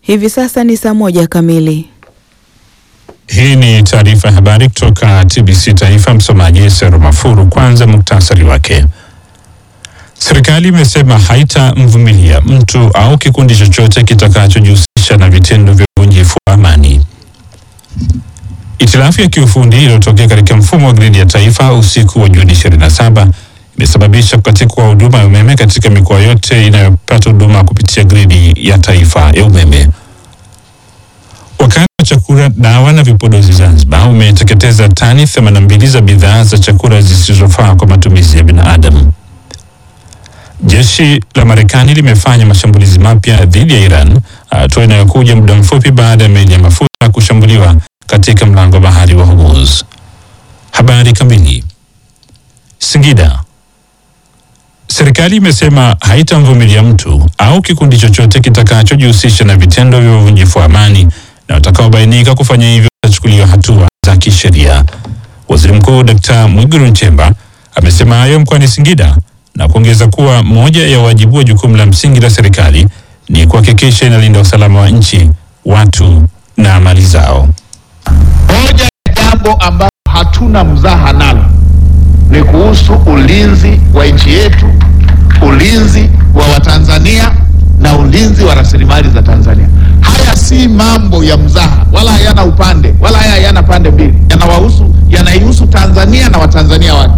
Hivi sasa ni saa moja kamili. Hii ni taarifa ya habari kutoka TBC Taifa. Msomaji Sero Mafuru. Kwanza muktasari wake. Serikali imesema haitamvumilia mtu au kikundi chochote kitakachojihusisha na vitendo vya uvunjifu wa amani. Itilafu ya kiufundi iliyotokea katika mfumo wa gridi ya taifa usiku wa Juni 27 imesababisha kukatika kwa huduma ya umeme katika mikoa yote inayopata huduma kupitia gridi ya taifa ya umeme. Wakala wa chakula, dawa na vipodozi Zanzibar umeteketeza tani 82 za bidhaa za chakula zisizofaa kwa matumizi ya binadamu. Jeshi la Marekani limefanya mashambulizi mapya dhidi ya Iran, hatua inayokuja muda mfupi baada ya meli ya mafuta kushambuliwa katika mlango wa bahari wa Hormuz. Habari kamili. Singida. Serikali imesema haitamvumilia mtu au kikundi chochote kitakachojihusisha na vitendo vya uvunjifu wa amani na watakaobainika kufanya hivyo watachukuliwa hatua za kisheria. Waziri Mkuu Dkt. Mwigulu Nchemba amesema hayo mkoani Singida na kuongeza kuwa moja ya wajibu wa jukumu la msingi la serikali ni kuhakikisha inalinda usalama wa nchi, watu na mali zao. Moja ya jambo ambalo hatuna mzaha nalo ni kuhusu ulinzi wa nchi yetu, ulinzi wa Watanzania na ulinzi wa rasilimali za Tanzania. Haya si mambo ya mzaha, wala hayana upande, wala haya hayana pande mbili, yanawahusu, yanaihusu Tanzania na Watanzania wake.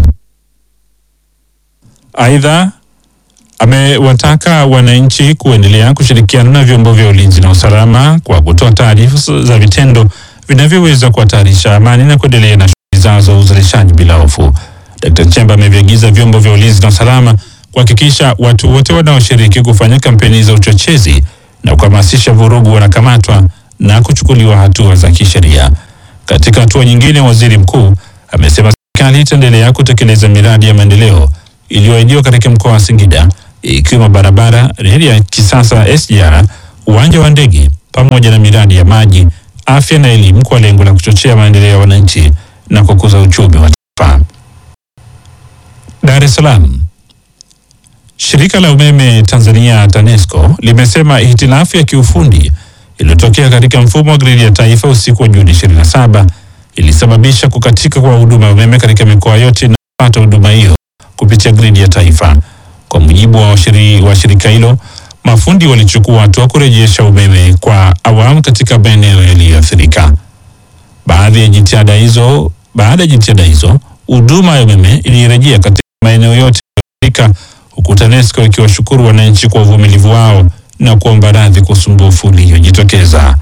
Aidha, amewataka wananchi kuendelea kushirikiana na vyombo vya ulinzi na usalama kwa kutoa taarifa za vitendo vinavyoweza kuhatarisha amani na kuendelea na shughuli zao za uzalishaji bila hofu. Dkt. Nchemba ameviagiza vyombo vya ulinzi na usalama kuhakikisha watu wote wanaoshiriki kufanya kampeni za uchochezi na kuhamasisha vurugu wanakamatwa na kuchukuliwa hatua za kisheria. Katika hatua nyingine, waziri mkuu amesema serikali itaendelea kutekeleza miradi ya maendeleo iliyoahidiwa katika mkoa wa Singida ikiwemo barabara, reli ya kisasa SGR, uwanja wa ndege pamoja na miradi ya maji, afya na elimu kwa lengo la kuchochea maendeleo ya wananchi na kukuza uchumi wa taifa. Dar es Salaam. Shirika la umeme Tanzania TANESCO limesema hitilafu ya kiufundi iliyotokea katika mfumo wa gridi ya taifa usiku wa Juni 27 ilisababisha kukatika kwa huduma ya umeme katika mikoa yote inayopata huduma hiyo kupitia gridi ya taifa. Kwa mujibu wa washiri, wa shirika hilo, mafundi walichukua hatua kurejesha umeme kwa awamu katika maeneo yaliyoathirika. Baadhi ya jitihada hizo, baada ya jitihada hizo, huduma ya umeme ilirejea katika maeneo yote yaliyoathirika, huku TANESCO ikiwashukuru wananchi kwa uvumilivu wao na kuomba radhi kwa usumbufu uliojitokeza.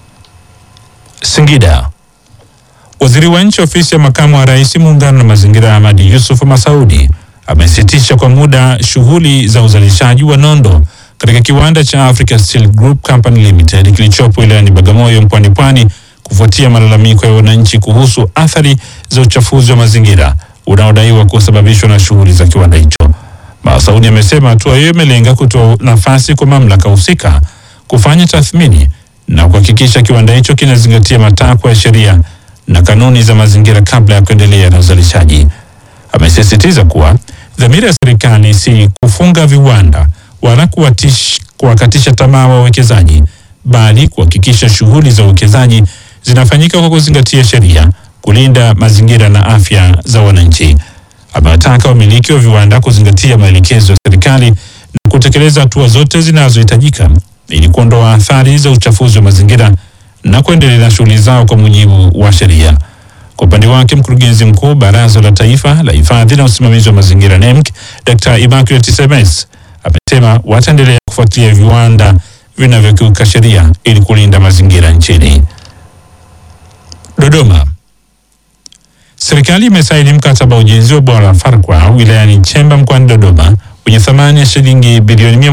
Singida. Waziri wa nchi ofisi ya makamu wa rais muungano na mazingira Ahmadi Yusuf Masaudi amesitisha kwa muda shughuli za uzalishaji wa nondo katika kiwanda cha Africa Steel Group Company Limited kilichopo wilayani Bagamoyo mkoani Pwani kufuatia malalamiko ya wananchi kuhusu athari za uchafuzi wa mazingira unaodaiwa kusababishwa na shughuli za kiwanda hicho. Masaudi amesema hatua hiyo imelenga kutoa nafasi kwa mamlaka husika kufanya tathmini na kuhakikisha kiwanda hicho kinazingatia matakwa ya sheria na kanuni za mazingira kabla ya kuendelea na uzalishaji. Amesisitiza kuwa dhamira ya serikali si kufunga viwanda wala kuwatish, kuwakatisha tamaa wawekezaji, bali kuhakikisha shughuli za uwekezaji zinafanyika kwa kuzingatia sheria, kulinda mazingira na afya za wananchi. Amewataka wamiliki wa viwanda kuzingatia maelekezo ya serikali na kutekeleza hatua zote zinazohitajika ili kuondoa athari za uchafuzi wa mazingira na kuendelea na shughuli zao kwa mujibu wa sheria. Kwa upande wake, mkurugenzi mkuu Baraza la Taifa la Hifadhi na Usimamizi wa Mazingira NEMC, Dr. Immaculate Semes amesema wataendelea kufuatilia viwanda vinavyokiuka sheria ili kulinda mazingira nchini. Dodoma. Serikali imesaini mkataba wa ujenzi wa bwawa la Farkwa wilayani Chemba mkoani Dodoma wenye thamani ya shilingi bilioni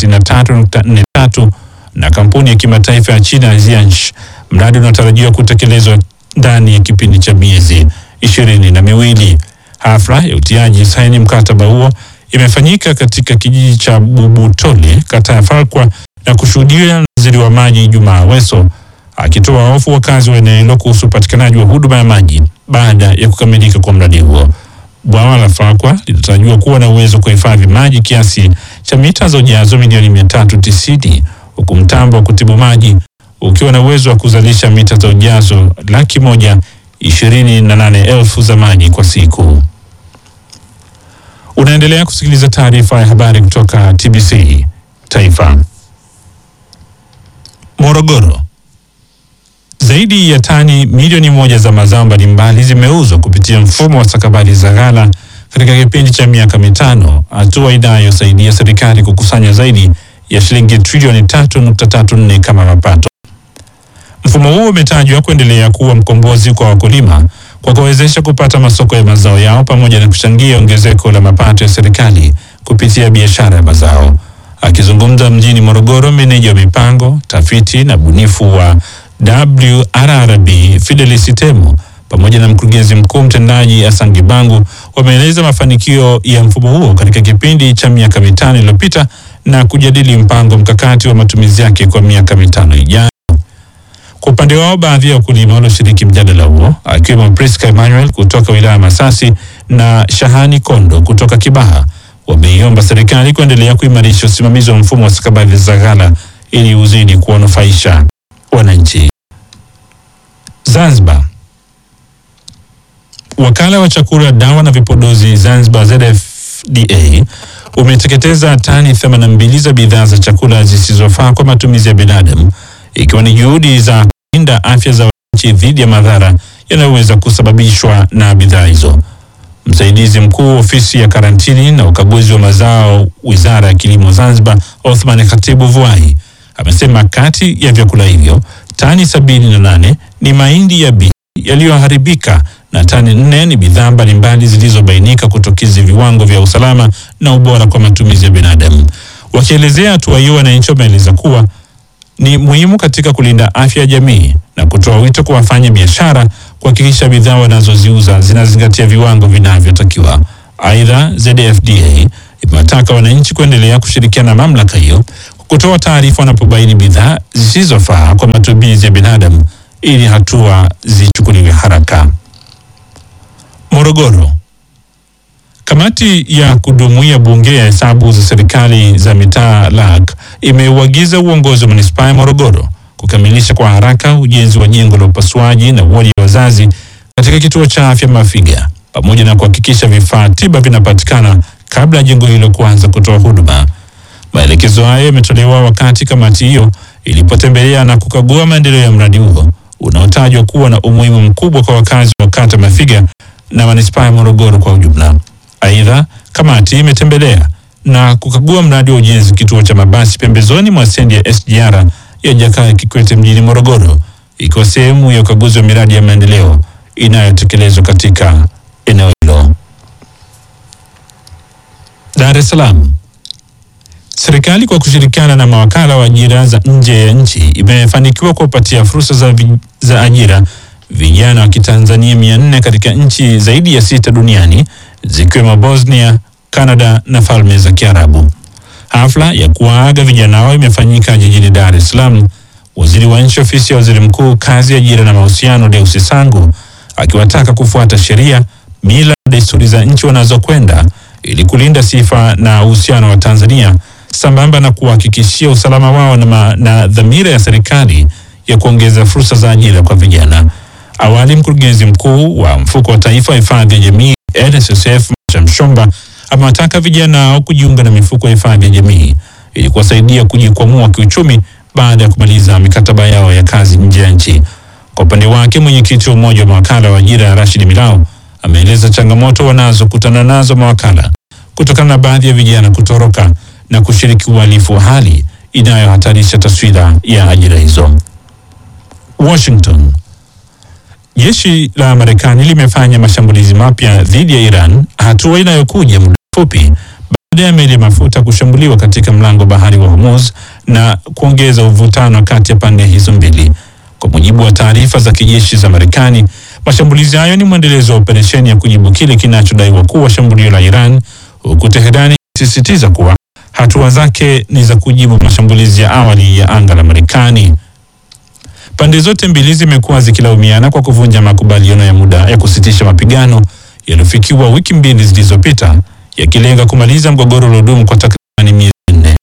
163.43 na kampuni ya kimataifa ya China Jiangxi, mradi unaotarajiwa kutekelezwa ndani ya kipindi cha miezi ishirini na miwili. Hafla ya utiaji saini mkataba huo imefanyika katika kijiji cha Bubutole, kata ya Farkwa na kushuhudiwa na waziri wa maji Jumaa Aweso akitoa hofu wakazi wa eneo hilo kuhusu upatikanaji wa huduma ya maji baada ya kukamilika kwa mradi huo. Bwawa la Farkwa linatarajiwa kuwa na uwezo wa kuhifadhi maji kiasi cha mita za ujazo milioni mia tatu tisini huku mtambo wa kutibu maji ukiwa na uwezo wa kuzalisha mita za ujazo laki moja ishirini na nane elfu za maji kwa siku. Unaendelea kusikiliza taarifa ya habari kutoka TBC Taifa. Morogoro, zaidi ya tani milioni moja za mazao mbalimbali zimeuzwa kupitia mfumo wa stakabadhi za ghala katika kipindi cha miaka mitano, hatua inayosaidia serikali kukusanya zaidi ya shilingi trilioni tatu nukta tatu nne kama mapato. Mfumo huo umetajwa kuendelea kuwa mkombozi kwa wakulima kwa kuwezesha kupata masoko ya mazao yao pamoja na kuchangia ongezeko la mapato ya serikali kupitia biashara ya mazao. Akizungumza mjini Morogoro, meneja wa mipango, tafiti na bunifu wa WRRB Fidelis Temo pamoja na mkurugenzi mkuu mtendaji Asangi Bangu wameeleza mafanikio ya mfumo huo katika kipindi cha miaka mitano iliyopita na kujadili mpango mkakati wa matumizi yake kwa miaka mitano ijayo. Kwa upande wao, baadhi ya wakulima walioshiriki mjadala huo akiwemo Priska Emmanuel kutoka wilaya ya Masasi na Shahani Kondo kutoka Kibaha wameiomba serikali kuendelea kuimarisha usimamizi wa mfumo wa stakabadhi za ghala ili uzidi kuwanufaisha wananchi. Zanzibar. Wakala wa chakula, dawa na vipodozi Zanzibar ZFDA umeteketeza tani 82 za bidhaa za chakula zisizofaa kwa matumizi ya binadamu ikiwa ni juhudi za kulinda afya za wananchi dhidi ya madhara yanayoweza kusababishwa na bidhaa hizo. Msaidizi mkuu ofisi ya karantini na ukaguzi wa mazao Wizara ya Kilimo Zanzibar, Othman Khatibu Vuai amesema kati ya vyakula hivyo tani sabini na nane ni mahindi ya bi yaliyoharibika na tani nne ni bidhaa mbalimbali zilizobainika kutokizi viwango vya usalama na ubora kwa matumizi ya binadamu. Wakielezea hatua hiyo, wananchi wameeleza kuwa ni muhimu katika kulinda afya ya jamii na kutoa wito kwa wafanya biashara kuhakikisha bidhaa wanazoziuza zinazingatia viwango vinavyotakiwa. Aidha, ZFDA imewataka wananchi kuendelea kushirikiana na mamlaka hiyo kutoa taarifa wanapobaini bidhaa zisizofaa kwa matumizi ya binadamu ili hatua zichukuliwe haraka. Morogoro. Kamati ya kudumu ya Bunge ya hesabu za serikali za mitaa LAC imeuagiza uongozi wa manispaa ya Morogoro kukamilisha kwa haraka ujenzi wa jengo la upasuaji na wodi ya wazazi katika kituo cha afya Mafiga pamoja na kuhakikisha vifaa tiba vinapatikana kabla ya jengo hilo kuanza kutoa huduma. Maelekezo hayo yametolewa wakati kamati hiyo ilipotembelea na kukagua maendeleo ya mradi huo unaotajwa kuwa na umuhimu mkubwa kwa wakazi wa kata Mafiga na manispaa ya Morogoro kwa ujumla. Aidha, kamati imetembelea na kukagua mradi wa ujenzi kituo cha mabasi pembezoni mwa stendi ya SGR ya Jakaya Kikwete mjini Morogoro, ikiwa sehemu ya ukaguzi wa miradi ya maendeleo inayotekelezwa katika eneo hilo. Dar es Salaam. Serikali kwa kushirikiana na mawakala wa ajira za nje ya nchi imefanikiwa kuwapatia fursa za, vi, za ajira vijana wa Kitanzania mia nne katika nchi zaidi ya sita duniani zikiwemo Bosnia, Canada na Falme za Kiarabu. Hafla ya kuwaaga vijana hao imefanyika jijini Dar es Salaam. Waziri wa nchi ofisi ya waziri mkuu kazi, ajira na mahusiano, Deusi Sangu akiwataka kufuata sheria, mila na desturi za nchi wanazokwenda ili kulinda sifa na uhusiano wa Tanzania sambamba na kuhakikishia usalama wao na, ma, na dhamira ya serikali ya kuongeza fursa za ajira kwa vijana. Awali, mkurugenzi mkuu wa mfuko wa taifa wa hifadhi ya jamii NSSF Masha Mshomba amewataka vijana hao kujiunga na mifuko ya hifadhi ya jamii ili kuwasaidia kujikwamua kiuchumi baada ya kumaliza mikataba yao ya kazi nje ya nchi. Kwa upande wake, mwenyekiti wa umoja wa mawakala wa ajira Rashid Milao ameeleza changamoto wanazokutana nazo mawakala kutokana na baadhi ya vijana kutoroka na kushiriki uhalifu wa hali inayohatarisha taswira ya ajira hizo. Washington. Jeshi la Marekani limefanya mashambulizi mapya dhidi ya Iran, hatua inayokuja muda mfupi baada ya meli ya mafuta kushambuliwa katika mlango bahari wa Hormuz na kuongeza uvutano kati ya pande hizo mbili. Kwa mujibu wa taarifa za kijeshi za Marekani, mashambulizi hayo ni mwendelezo wa operesheni ya kujibu kile kinachodaiwa kuwa shambulio la Iran, huku Teherani ikisisitiza kuwa hatua zake ni za kujibu mashambulizi ya awali ya anga la Marekani. Pande zote mbili zimekuwa zikilaumiana kwa kuvunja makubaliano ya muda ya kusitisha mapigano yaliyofikiwa wiki mbili zilizopita, yakilenga kumaliza mgogoro uliodumu kwa takribani miezi minne.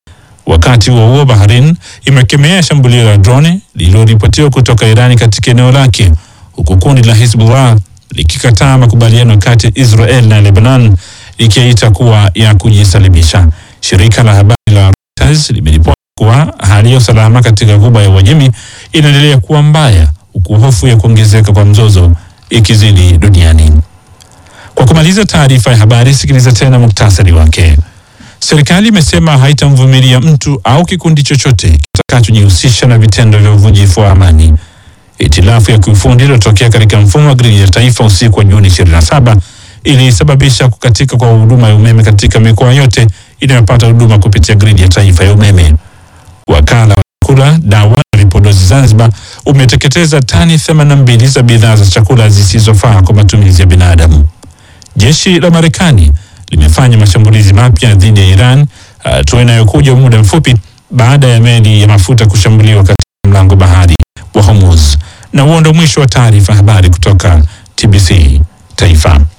Wakati huo huo, Bahrain imekemea shambulio la drone lililoripotiwa kutoka Irani katika eneo lake, huku kundi la Hezbollah likikataa makubaliano kati ya Israel na Lebanon likiita kuwa ya kujisalimisha. Shirika la habari la Reuters limeripoti kuwa hali ya usalama katika Ghuba ya Uajemi inaendelea kuwa mbaya, huku hofu ya kuongezeka kwa mzozo ikizidi duniani. Kwa kumaliza taarifa ya habari, sikiliza tena muktasari wake. Serikali imesema haitamvumilia mtu au kikundi chochote kitakachojihusisha na vitendo vya uvunjifu wa amani. Hitilafu ya kiufundi iliyotokea katika mfumo wa gridi ya taifa usiku wa Juni 27 ilisababisha kukatika kwa huduma ya umeme katika mikoa yote inayopata huduma kupitia gridi ya taifa ya umeme. Wakala wa chakula, dawa na vipodozi Zanzibar umeteketeza tani 82 za bidhaa za chakula zisizofaa kwa matumizi ya binadamu. Jeshi la Marekani limefanya mashambulizi mapya dhidi ya Iran, hatua inayokuja muda mfupi baada ya meli ya mafuta kushambuliwa katika mlango bahari wa Hormuz. Na huo ndo mwisho wa taarifa habari kutoka TBC Taifa.